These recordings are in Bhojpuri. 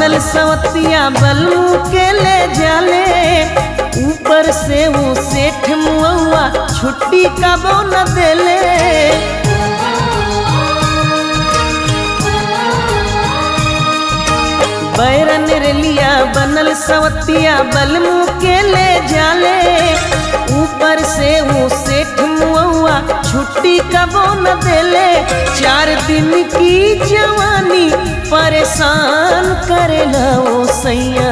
बनल सवतिया बलू के ले जाले ऊपर से वो सेठ मुआ छुट्टी कबो न देले बैरन रेलिया बनल सवतिया बलमू के ले जाले ऊपर से वो सेठ मुआ छुट्टी कबो न देले चार दिन की जवानी परेशान करेला ओ सैया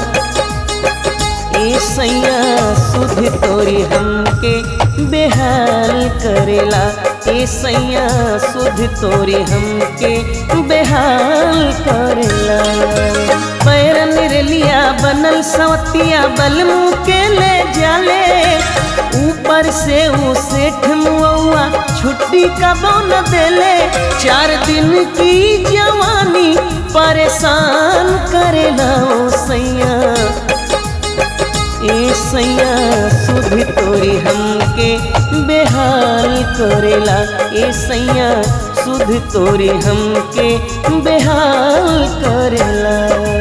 ए सैया सुध तोरी हमके बेहाल करेला ए सैया सुध तोरी हमके बेहाल करेला पैरन रेलिया बनल सवतिया बलमू के ले जाले ऊपर से वो सेठ मुआ छुट्टी कबो न देले चार दिन की जवानी परेशान करेला ओ सैया ए सैया सुध तोरी हमके बेहाल करेला ए सैया सुध तोरी हमके बेहाल करेला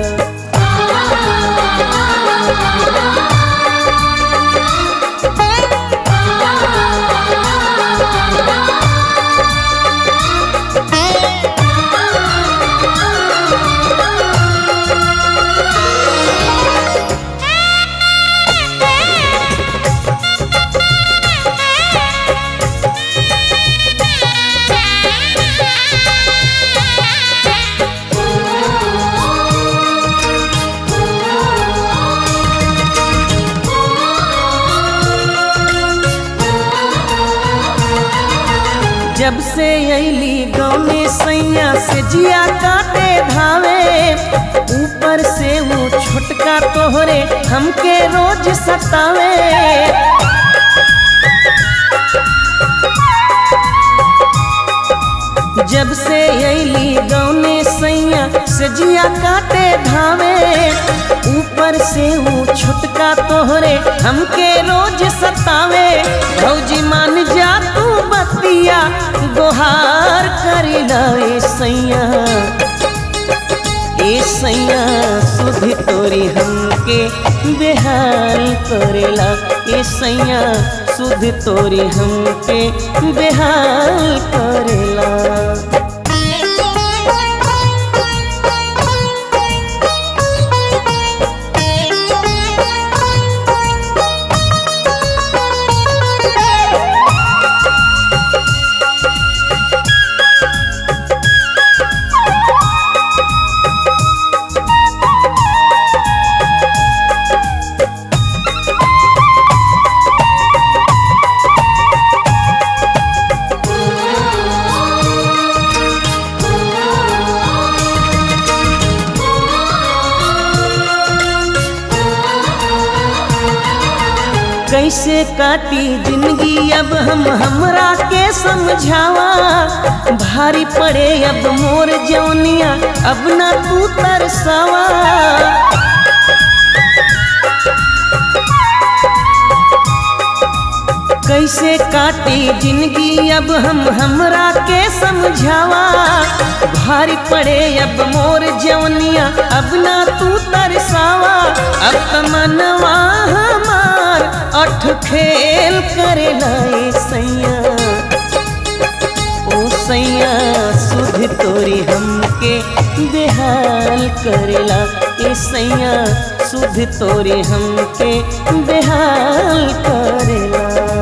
जब से अली गौने सैया से जिया काटे धावे ऊपर से वो छोटका तोहरे हमके रोज सतावे जब से अली गौने सैया से जिया काटे धावे ऊपर से वो छोटका तोहरे हमके रोज सतावे भौजी मान जा तू बतिया गोहार करिला ए सैया ए सैया सुध तोरी हमके बेहाल करेला ए सैया सुध तोरी हमके बेहाल करेला कैसे काटी जिंदगी अब हम हमरा के समझावा भारी पड़े अब मोर जौनिया अब ना तू तरसावा कैसे काटी जिंदगी अब हम हमरा के समझावा भारी पड़े अब मोर जवनिया अब ना तू तरसावा अब तमनवा हमार अठ खेल करे लाए सैया ओ सैया सुध तोरी हमके बेहाल करेला ए सैया सुध तोरी हमके बेहाल करेला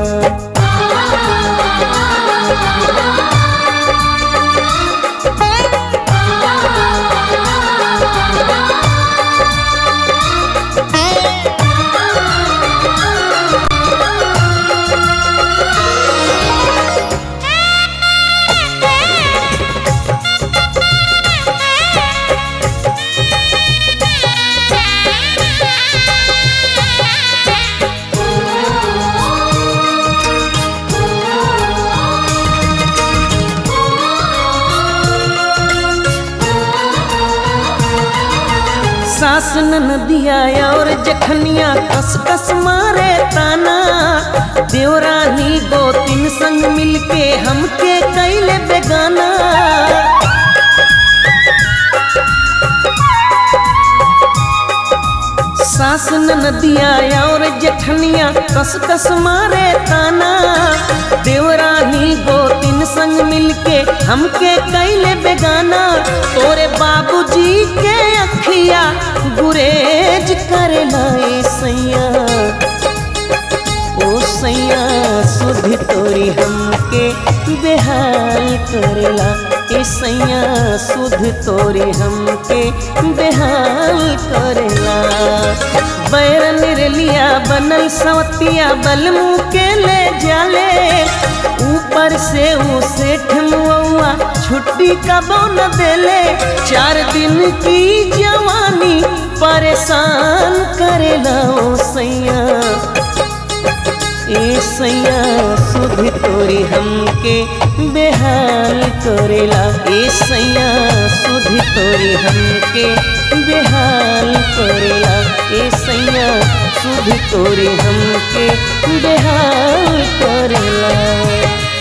सास नदिया और जखनिया कस कस मारे ताना देवरानी गो तीन संग मिलके हमके कैले बेगाना सास नदिया और जेठनिया कस कस मारे ताना देवरानी गोतिन संग मिलके हमके कैले बेगाना तोरे बाबूजी के अखिया गुरेज करे लाए सैया ओ सैया सुधि तोरी हमके बेहाल करेला ए सैया सुध तोरी हमके बेहाल करेला बैरन रेलिया बनल सवतिया बलमू के ले जाले ऊपर से ऊ सेठ मुआ छुट्टी कबो न देले चार दिन की जवानी परेशान करेला ओ सैया ए सैया सुध तोरी हमके बेहाल करेला ए सैया सुध तोरी हमके बेहाल करेला ए सैया सुध तोरी हमके बेहाल करेला